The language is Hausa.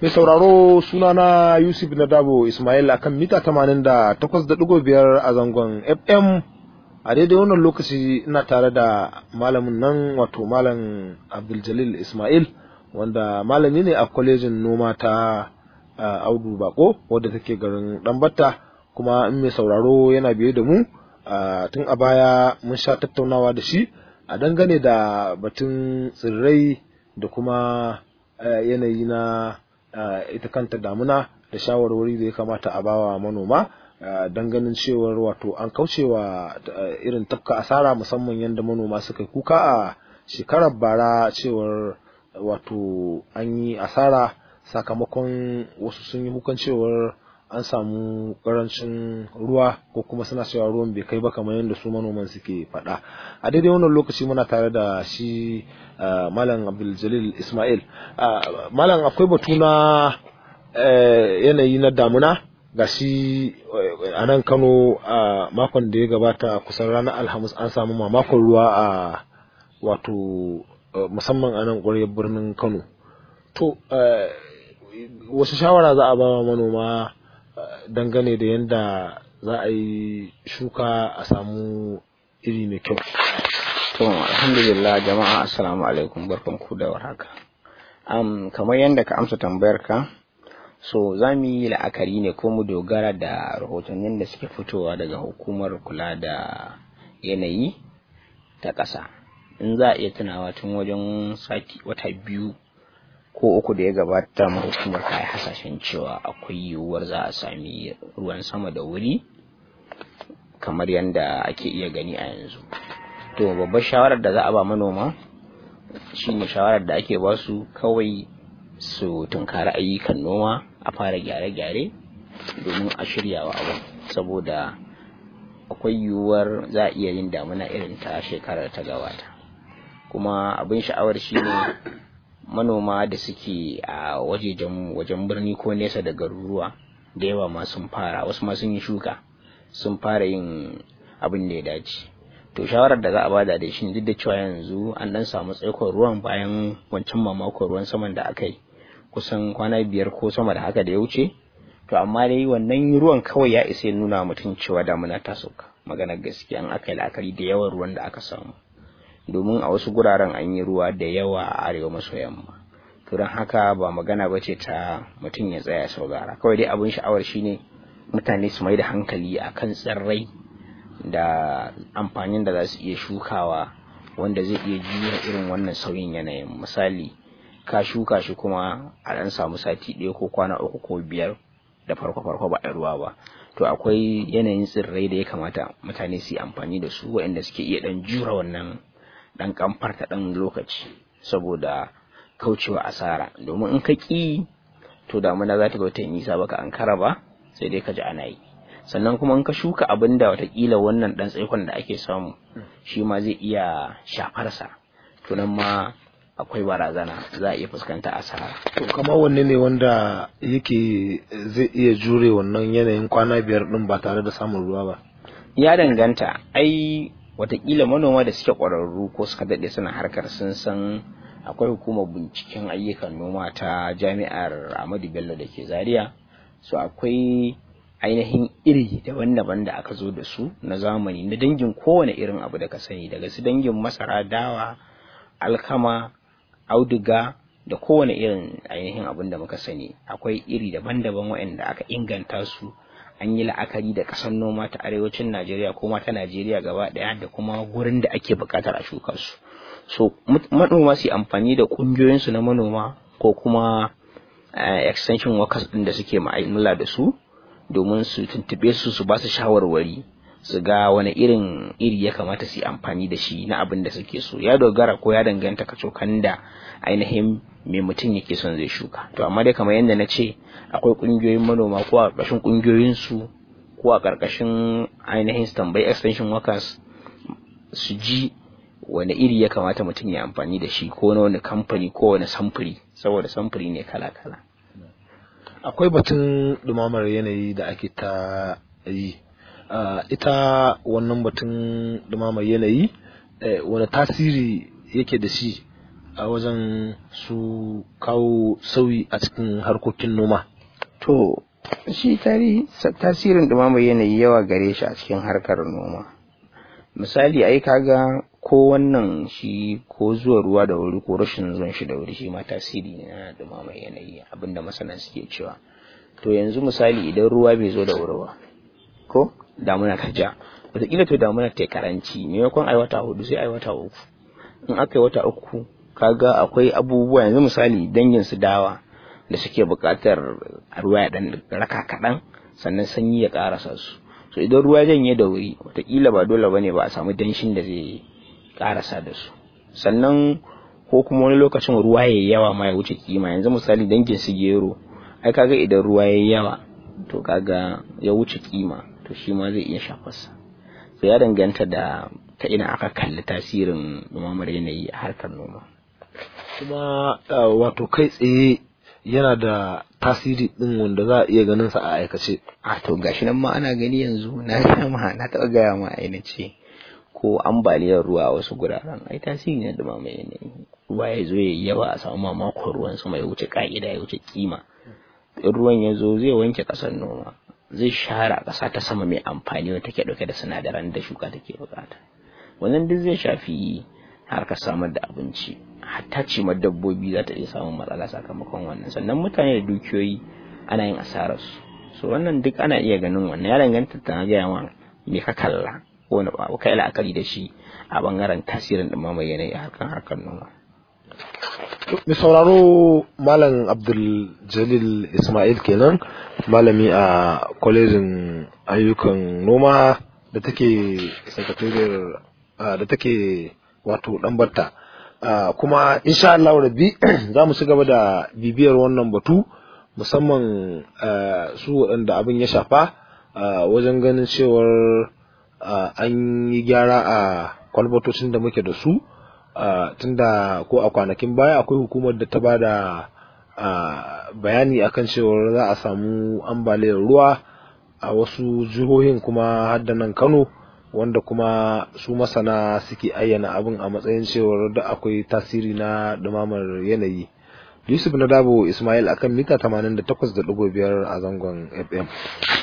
Mai sauraro sunana Yusuf Nadabo Ismail akan mita 88.5 a zangon FM a daidai wannan lokaci ina tare da malamin nan wato malam Abdul Ismail wanda malami ne a kwalejin noma ta Audu Bako wadda take garin Dambatta kuma in mai sauraro yana biye da mu tun a baya mun sha tattaunawa da shi a dangane da batun tsirrai da kuma yanayi na ita kanta damuna da shawarwari da ya kamata a bawa manoma don ganin cewar wato an kaucewa irin tafka asara musamman yadda manoma suka kuka a shekarar bara cewar wato an yi asara sakamakon wasu sun yi kukan cewar an samu karancin ruwa ko kuma suna cewa ruwan bai kai ba kamar yadda su manoman suke faɗa a daidai wannan lokaci muna tare da shi malam abdul ismail malam akwai batu na yanayi na damuna ga shi a nan kano a makon da ya gabata kusan ranar alhamis an samu mamakon ruwa a wato musamman a nan ƙwaryar birnin kano to wasu shawara za a ba wa manoma dangane da yadda za a yi shuka a samu iri mai kyau. To alhamdulillah jama'a assalamu alaikum barkanku da warhaka. Um, kamar yadda ka amsa tambayar ka so za mu yi la'akari ne ko mu dogara da rahotannin da suke fitowa daga hukumar kula da yanayi ta ƙasa in za a iya tunawa tun wajen sati wata biyu ko uku da ya gabata hukumar ta yi hasashen cewa akwai yiwuwar za a sami ruwan sama da wuri kamar yadda ake iya gani a yanzu to babbar shawarar da za a ba manoma shine shawarar da ake ba su kawai su tunkari ayyukan noma a fara gyare-gyare domin a shiryawa abu saboda akwai yiwuwar za a iya yin damuna irin ta shekarar ta gabata kuma abin sha'awar shine manoma da suke a wajejen wajen birni ko nesa da garuruwa da yawa ma sun fara wasu ma sun yi shuka sun fara yin abin da ya dace to shawarar da za a bada da shi duk da cewa yanzu an dan samu tsaikon ruwan bayan wancan mamakon ruwan saman da aka yi kusan kwana biyar ko sama da haka da ya wuce to amma dai wannan ruwan kawai ya isa ya nuna mutum cewa damuna ta sauka maganar gaskiya an aka yi la'akari da yawan ruwan da aka samu domin a wasu guraren an yi ruwa da yawa a arewa maso yamma to don haka ba magana ba ce ta mutum ya tsaya saurara kawai dai abin sha'awar shine mutane su mai da hankali a kan tsirrai da amfanin da za su iya shukawa wanda zai iya juya irin wannan sauyin yanayin misali ka shuka shi kuma a ɗan samu sati ɗaya ko kwana uku ko biyar da farko farko ba a ruwa ba to akwai yanayin tsirrai da ya kamata mutane su yi amfani da su waɗanda suke iya ɗan jura wannan dan kamfarta dan lokaci saboda kaucewa asara domin in ka ƙi to damuna za ta ga wata nisa baka ankara ba sai dai ka ji ana yi sannan kuma in ka shuka abin da watakila wannan dan tsaikon da ake samu shi ma zai iya shafarsa to nan ma akwai barazana za a iya fuskanta asara to kamar wanne ne wanda yake zai iya jure wannan yanayin kwana biyar din ba tare da samun ruwa ba ya danganta ai watakila manoma da suke ƙwararru ko suka daɗe suna harkar sun san akwai hukumar binciken ayyukan noma ta jami'ar Ahmadu Bello da ke Zaria so akwai ainihin iri daban-daban da aka zo da su na zamani na dangin kowane irin abu da ka sani daga su dangin masara dawa alkama auduga da kowane irin ainihin abin da muka sani akwai iri daban-daban waɗanda aka inganta su an yi la'akari da ƙasar noma ta arewacin Najeriya ko ma ta Najeriya gaba ɗaya da kuma gurin da ake buƙatar a shuka su. So manoma su amfani da ƙungiyoyinsu na manoma ko kuma extension workers ɗin da suke ma'amala da su domin su tuntuɓe su su ba su shawarwari su ga wani irin iri ya kamata su yi amfani da shi na abin da suke so ya dogara ko ya danganta kacokan da ainihin me mutum yake son zai shuka to amma dai kamar yadda na ce akwai ƙungiyoyin manoma ko a ƙarƙashin ƙungiyoyin su ko a ƙarƙashin ainihin standby extension workers su ji wani iri ya kamata mutum ya amfani da shi ko na wani kamfani ko wani samfuri saboda samfuri ne kala-kala akwai batun ɗumamar yanayi da ake ta yi ita wannan batun ɗumamar yanayi wani tasiri yake da shi a wajen su kawo sauyi a cikin harkokin noma to shi tarihi tasirin dumamar yanayi yawa gare shi a cikin harkar noma misali ai kaga ko wannan shi ko zuwa ruwa da wuri ko rashin zuwan shi da wuri shi ma tasiri ne na dumamar yanayi abinda masana suke cewa to yanzu misali idan ruwa bai zo da wuri ba ko damuna ta ja wataƙila to damuna ta karanci maimakon ai wata hudu sai ai wata uku in aka yi wata uku kaga akwai abubuwa yanzu misali dangin su dawa da suke buƙatar ruwa ya dan raka kaɗan sannan sanyi ya ƙarasa su so idan ruwa janye da wuri wataƙila ba dole bane ba a samu danshin da zai ƙarasa da su sannan ko kuma wani lokacin ruwa ya yawa ma ya wuce kima yanzu misali dangin su gero ai kaga idan ruwa ya yawa to kaga ya wuce kima to shi ma zai iya shafarsa to ya danganta da ta ina aka kalli tasirin dumamar yanayi a harkar noma kuma wato kai tsaye yana da tasiri din wanda za a iya ganin sa a aikace a to gashi nan ma ana gani yanzu na ma na taɓa gaya ma a ce ko ambaliyar ruwa a wasu guraren ai tasiri ne da mai yanayi ruwa ya zo ya yawa a samu mamakon ruwan sama ya wuce ka'ida ya wuce kima in ruwan ya zo zai wanke ƙasar noma zai share ƙasa ta sama mai amfani wanda take ɗauke da sinadaran da shuka take bukata wannan duk zai shafi harkar samar da abinci hatta cimar dabbobi za ta iya samun matsala sakamakon wannan sannan mutane da dukiyoyi ana yin asararsu so wannan duk ana iya ganin wannan ya danganta ta gaya ma me ka kalla ko wani abu kai la'akari da shi a bangaren tasirin dumamar yanayi a harkar harkar noma mai sauraro malam abdul jalil ismail kenan malami a kwalejin ayyukan noma da take sakatariyar da take wato ɗanbarta kuma insha Allah rabbi za mu ci gaba da bibiyar wannan batu musamman su waɗanda abin ya shafa wajen ganin cewar an yi gyara a kwalbatocin da muke da su tunda ko a kwanakin baya akwai hukumar da ta ba da bayani akan cewar za a samu ambaliyar ruwa a wasu jihohin kuma har da nan Kano wanda kuma su masana suke ayyana abin a matsayin cewar da akwai tasiri na dumamar yanayi Yusuf Nadabo Ismail akan mita 88.5 a zangon FM